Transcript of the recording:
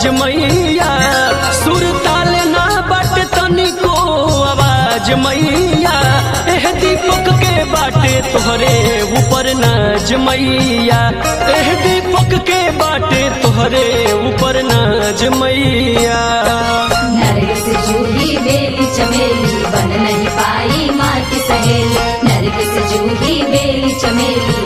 नाज मैया सुर ताल ना बट तनिको आवाज मैया एह दीपक के बाटे तोहरे ऊपर नाज मैया एह दीपक के बाटे तोहरे ऊपर नाज मैया नरगिस जूही बेली चमेली बन नहीं पाई माँ की सहेली नरगिस जूही बेली चमेली